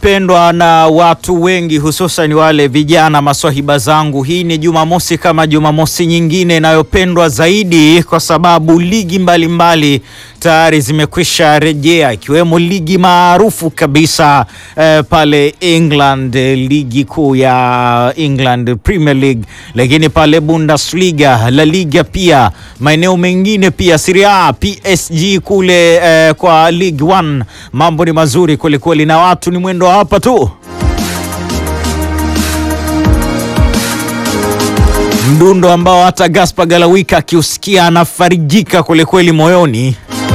pendwa na watu wengi hususan wale vijana maswahiba zangu. Hii ni Jumamosi kama Jumamosi nyingine inayopendwa zaidi kwa sababu ligi mbalimbali tayari zimekwisha rejea ikiwemo ligi maarufu kabisa eh, pale England, eh, ligi kuu ya England Premier League, lakini pale Bundesliga, La Liga, pia maeneo mengine pia Serie A, PSG kule eh, kwa League One. Mambo ni mazuri kwelikweli na watu ni mwendo wa hapa tu. Mdundo ambao hata Gaspar Galawika akiusikia anafarijika kwelikweli moyoni.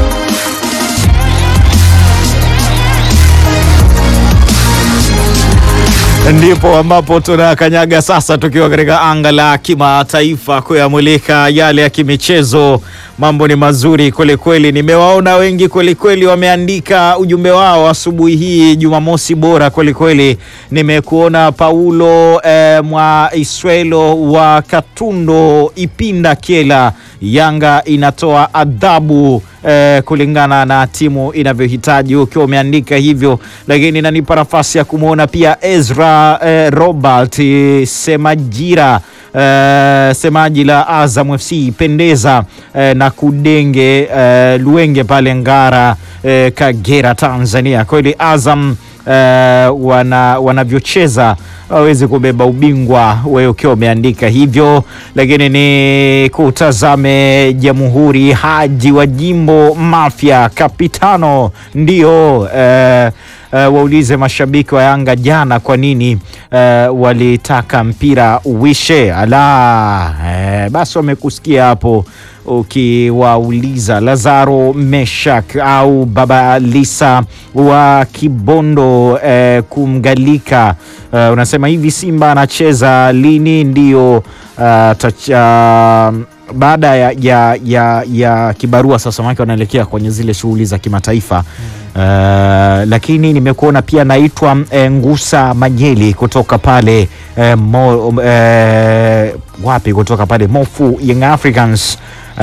Ndipo ambapo tunakanyaga sasa, tukiwa katika anga la kimataifa kuyamulika yale ya kimichezo. Mambo ni mazuri kwelikweli, nimewaona wengi kwelikweli wameandika ujumbe wao asubuhi hii. Jumamosi bora kwelikweli. Nimekuona Paulo eh, mwa Iswelo wa Katundo Ipinda Kiela, Yanga inatoa adhabu eh, kulingana na timu inavyohitaji, ukiwa umeandika hivyo, lakini inanipa nafasi ya kumwona pia Ezra eh, Robert eh, Semajira eh, semaji la Azam FC pendeza eh, na Kudenge eh, Luenge pale Ngara eh, Kagera Tanzania. Kweli Azam eh, wana wanavyocheza wawezi kubeba ubingwa, wewe ukiwa umeandika hivyo, lakini ni kutazame Jamhuri Haji wa Jimbo Mafia Kapitano ndio eh, eh, waulize mashabiki wa Yanga jana kwa nini eh, walitaka mpira uishe. Ala eh, basi wamekusikia hapo ukiwauliza Lazaro Meshak au Baba Lisa wa Kibondo eh, kumgalika eh, unasema hivi Simba anacheza lini? Ndio uh, tacha, baada ya, ya, ya, ya kibarua sasa, maana wanaelekea kwenye zile shughuli za kimataifa Uh, lakini nimekuona pia naitwa eh, Ngusa Manyeli kutoka pale eh, mo, eh, wapi kutoka pale Mofu Young Africans uh,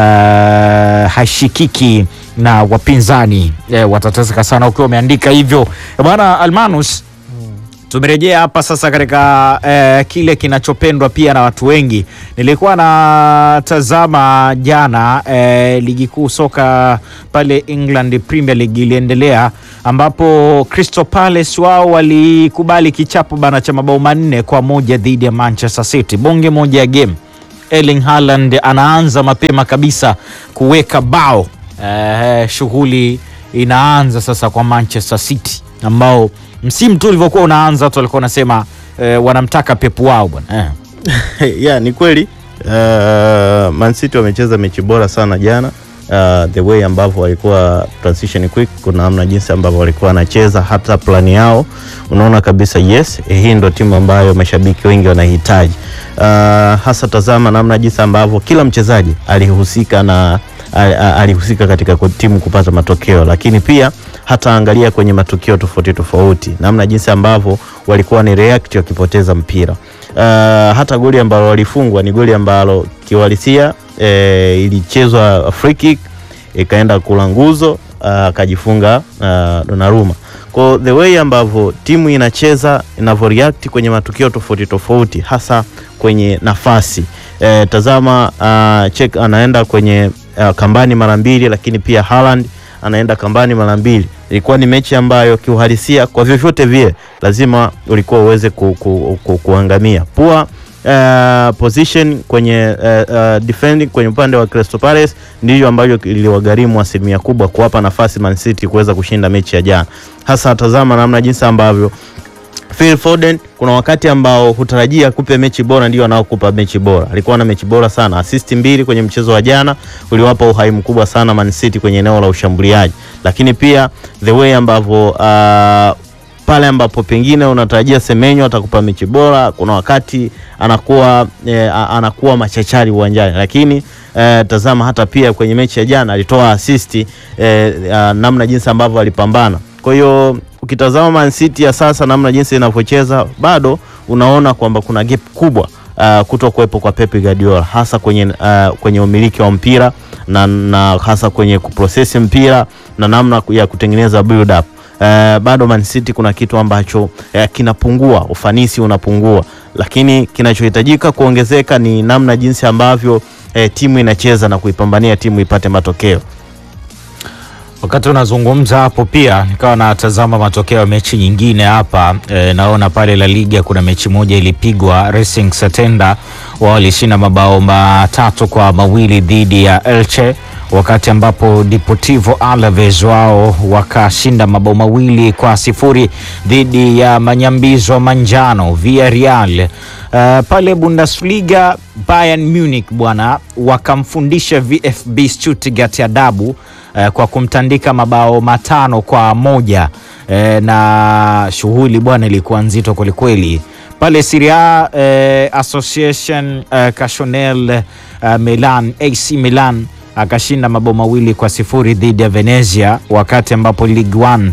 hashikiki na wapinzani eh, watateseka sana ukiwa umeandika hivyo bwana Almanus. Tumerejea hapa sasa katika eh, kile kinachopendwa pia na watu wengi. Nilikuwa natazama jana eh, ligi kuu soka pale England Premier League iliendelea, ambapo Crystal Palace wao walikubali kichapo bana cha mabao manne kwa moja dhidi ya Manchester City, bonge moja ya game. Erling Haaland anaanza mapema kabisa kuweka bao eh, shughuli inaanza sasa kwa Manchester City ambao msimu tu ulivyokuwa unaanza watu walikuwa wanasema eh, wanamtaka Pep wao bwana eh. yeah, ni kweli uh, Man City wamecheza mechi bora sana jana. Uh, the way ambavyo walikuwa transition quick, kuna namna jinsi ambavyo walikuwa wanacheza, hata plani yao unaona kabisa yes, eh, hii ndo timu ambayo mashabiki wengi wanahitaji. Uh, hasa tazama namna jinsi ambavyo kila mchezaji alihusika na al- al- alihusika katika ku- timu kupata matokeo, lakini pia hata angalia kwenye matukio tofauti tofauti, namna jinsi ambavyo walikuwa ni react wakipoteza mpira. Uh, hata goli ambalo walifungwa ni goli ambalo kiuhalisia eh, ilichezwa free kick ikaenda kula nguzo akajifunga uh, Donnarumma. Kwa the way ambavyo timu inacheza inavyoreact kwenye matukio tofauti tofauti, hasa kwenye nafasi eh, tazama uh, check anaenda kwenye uh, kambani mara mbili, lakini pia Haaland anaenda kambani mara mbili. Ilikuwa ni mechi ambayo kiuhalisia kwa vyovyote vile lazima ulikuwa uweze ku, ku, ku, kuangamia pua Uh, position kwenye uh, uh, defending kwenye upande wa Crystal Palace ndiyo ambayo iliwagharimu asilimia kubwa kuwapa nafasi Man City kuweza kushinda mechi ya jana. Hasa tazama namna jinsi ambavyo Phil Foden kuna wakati ambao hutarajia kupe mechi bora, ndio anaokupa mechi bora. Alikuwa na mechi bora sana, assist mbili kwenye mchezo wa jana uliwapa uhai mkubwa sana Man City kwenye eneo la ushambuliaji, lakini pia the way ambavyo uh, pale ambapo pengine unatarajia Semenyo atakupa mechi bora, kuna wakati anakuwa eh, a- anakuwa machachari uwanjani, lakini eh, tazama hata pia kwenye mechi ya jana alitoa asisti eh, ah, namna jinsi ambavyo alipambana. Kwa hiyo ukitazama Man City ya sasa namna jinsi inavyocheza bado unaona kwamba kuna gap kubwa uh, kuto kuwepo kwa Pep Guardiola hasa kwenye, uh, kwenye umiliki wa mpira na, na hasa kwenye kuprocess mpira na namna ya kutengeneza build up. eh, bado Man City kuna kitu ambacho eh, kinapungua, ufanisi unapungua, lakini kinachohitajika kuongezeka ni namna jinsi ambavyo eh, timu inacheza na kuipambania timu ipate matokeo. Wakati unazungumza hapo pia nikawa natazama matokeo ya mechi nyingine hapa e, naona pale La Liga kuna mechi moja ilipigwa. Racing Santander wao walishinda mabao matatu kwa mawili dhidi ya Elche, wakati ambapo Deportivo Alaves wao wakashinda mabao mawili kwa sifuri dhidi ya Manyambizo Manjano Villarreal. Uh, pale Bundesliga Bayern Munich bwana wakamfundisha VfB Stuttgart adabu uh, kwa kumtandika mabao matano kwa moja uh, na shughuli bwana ilikuwa nzito kwelikweli pale Serie A uh, Association uh, Cassonel uh, Milan AC Milan akashinda mabao mawili kwa sifuri dhidi ya Venezia, wakati ambapo Ligue 1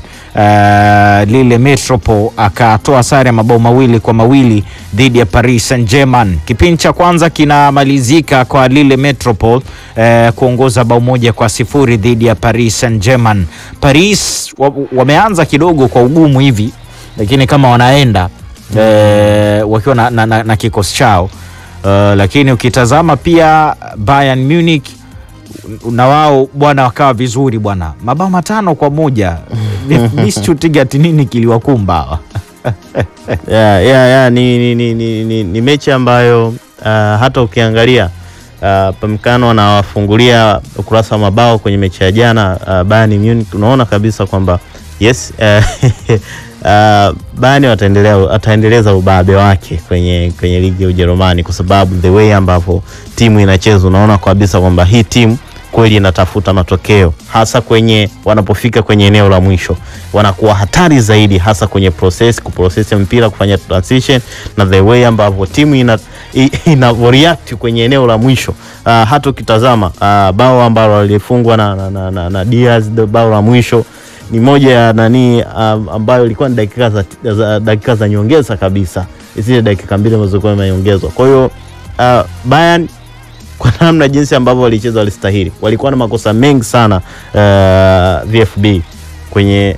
uh, lile Metropole akatoa sare ya mabao mawili kwa mawili dhidi ya Paris Saint-Germain. Kipindi cha kwanza kinamalizika kwa lile Metropole uh, kuongoza bao moja kwa sifuri dhidi ya Paris Saint-Germain. Paris wa, wameanza kidogo kwa ugumu hivi, lakini kama wanaenda uh, wakiwa na, na, na, na kikosi chao uh, lakini ukitazama pia Bayern Munich na wao bwana wakawa vizuri bwana, mabao matano kwa moja. VfB Stuttgart nini kiliwakumba hawa? yeah, yeah, yeah, ni, ni, ni, ni, ni, ni mechi ambayo uh, hata ukiangalia uh, Pamkano anawafungulia ukurasa wa mabao kwenye mechi ya jana uh, Bayern Munich, unaona kabisa kwamba yes uh, uh, Bayern wataendelea ataendeleza ubabe wake kwenye, kwenye ligi ya Ujerumani kwa sababu the way ambavyo timu inacheza unaona kabisa kwamba hii timu kweli inatafuta matokeo hasa kwenye wanapofika kwenye eneo la mwisho, wanakuwa hatari zaidi, hasa kwenye process kuprocess mpira, kufanya transition na the way ambavyo timu ina, ina react kwenye eneo la mwisho. Uh, hata ukitazama uh, bao ambalo walifungwa na, na, na, na, na Diaz, bao la mwisho ni moja ya nani um, ambayo ilikuwa ni dakika za, za, dakika za nyongeza kabisa, zile dakika mbili ambazo zilikuwa zimeongezwa. Kwa hiyo uh, Bayern kwa namna jinsi ambavyo walicheza walistahili. Walikuwa na makosa mengi sana uh, VfB kwenye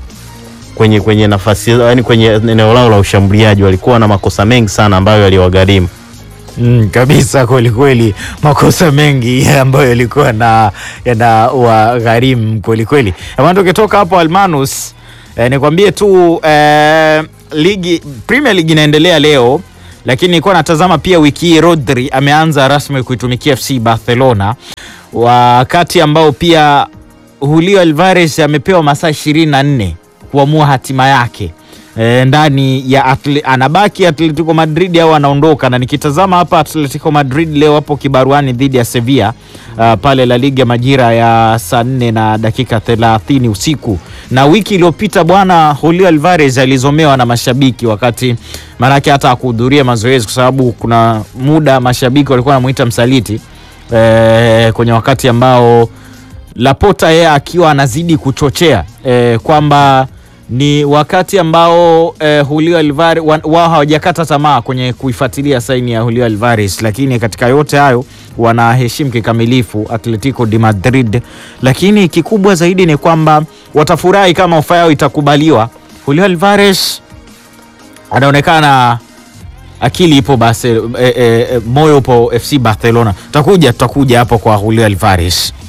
kwenye kwenye nafasi yani kwenye eneo lao la ushambuliaji walikuwa na makosa mengi sana ambayo yaliwagharimu. Mm, kabisa kweli kweli, makosa mengi ambayo yalikuwa na yana wagharimu kweli kweli. Bwana, tukitoka hapo Almanus, eh, nikwambie tu eh, ligi Premier League inaendelea leo lakini nilikuwa natazama pia wiki hii Rodri ameanza rasmi kuitumikia FC Barcelona, wakati ambao pia Julio Alvarez amepewa masaa ishirini na nne kuamua hatima yake e, ndani ya atle, anabaki Atletico Madrid au anaondoka. Na nikitazama hapa Atletico Madrid leo hapo kibaruani dhidi ya Sevilla uh, pale La Liga majira ya saa nne na dakika thelathini usiku. Na wiki iliyopita bwana Julio Alvarez alizomewa na mashabiki wakati maanake hata akuhudhuria mazoezi kwa sababu kuna muda mashabiki walikuwa wanamuita msaliti e, kwenye wakati ambao Laporta yeye akiwa anazidi kuchochea e, kwamba ni wakati ambao eh, Julio Alvarez wao hawajakata tamaa kwenye kuifuatilia saini ya Julio Alvarez, lakini katika yote hayo wanaheshimu kikamilifu Atletico de Madrid, lakini kikubwa zaidi ni kwamba watafurahi kama ofa yao itakubaliwa. Julio Alvarez anaonekana akili ipo basi, e, e, moyo upo FC Barcelona. Tutakuja tutakuja hapo kwa Julio Alvarez.